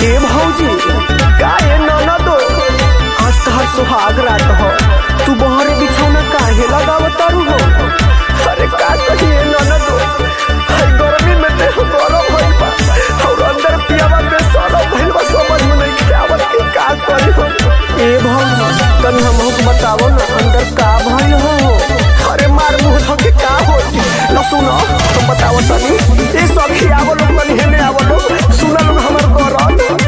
ए भौजी का ए ननदो आज तहर सुहाग रात हो तू बहरे बिछौना काहे लगावत तारू हो अरे का कहिए ननदो हई गर्मी में देह गरम भइल बा और अंदर पियावा में सड़ल भइल बा समझ में नहीं आवत कि का करी हो ए भौजी तनी हमहू के बतावो ना अंदर का भइल हो अरे मार मुंह धके का हो न सुनो तुम बताओ तनी ए सखी आवो लोग तनी हेने आवो लोग सुना लोग हमर गरम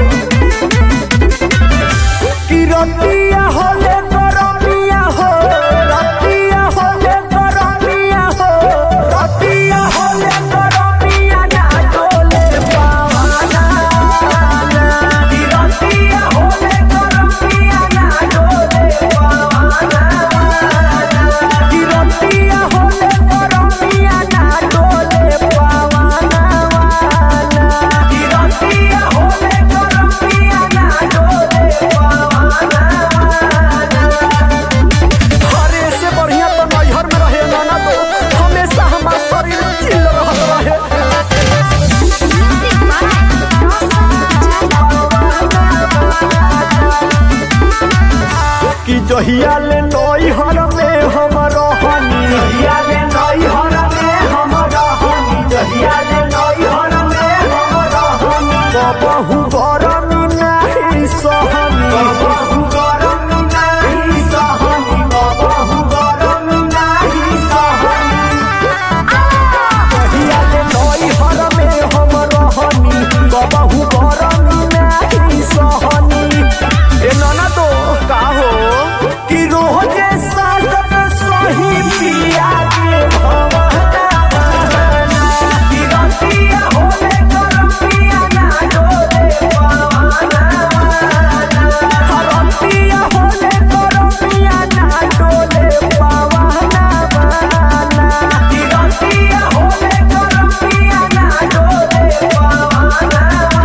कि रतिया होले गरमिया हो रतिया होले गरमिया हो रतिया होले गरमिया ना डोले पावाना कि रतिया होले गरमिया ना डोले पावाना कि रतिया होले गरमिया ना डोले पावाना कि रतिया होले गरमिया ना डोले पावाना अरे से बढ़िया तो नैहर में रहे नाना तो हमेशा हमार शरीर चिल रहल रहे कि जहिया ले नैहर में हम रहनी जहिया ले नैहर में हम रहनी जहिया ले नैहर में हम रहनी कबहू गरमी नाही सहनी कबहू गरमी नाही सहनी कबहू गरमी नाही सहनी जहिया ले नैहर में हम रहनी कबहू गरमी नाही सहनी ए नाना तो का हो कि रोजे सासत सही पिया के भवना बहाना कि रतिया होले गरमिया ना डोले पवाना रतिया होले गरमिया ना डोले पवाना बहाना कि रतिया होले गरमिया ना डोले पवाना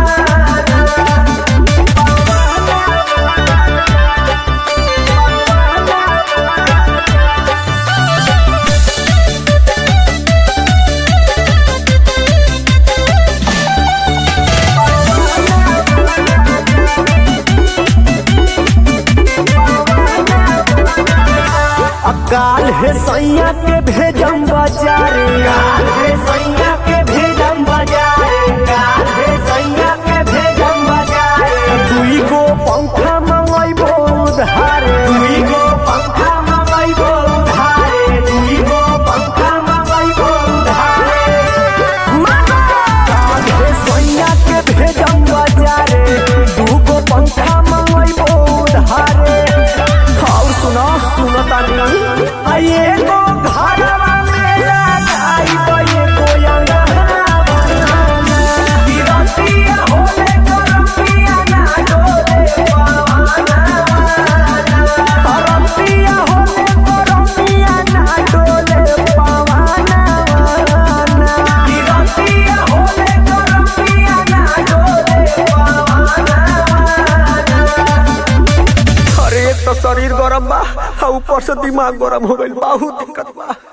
काल है सैया के भेजम बाजारे काल है सैया के भेजम बाजारे काल है सैया के भेजम बाजारे दुई गो पंखा मंगैबो उधारे दुई गो पंखा मंगैबो उधारे दुई गो पंखा मंगैबो उधारे काल है सैया के भेजम बाजारे दू गो पंखा मंगैबो उधारे और सुनो सुनो तानी आइए गो घरवा में लगाई बये गो अंगना बनाना तिरतिया होले गरमिया ना डोले पवाना तिरतिया होले गरमिया ना डोले पवाना तिरतिया होले गरमिया ना डोले पवाना अरे एक तो शरीर गरम बा आ ऊपर से दिमाग गरम हो गइल बहुत दिक्कत बा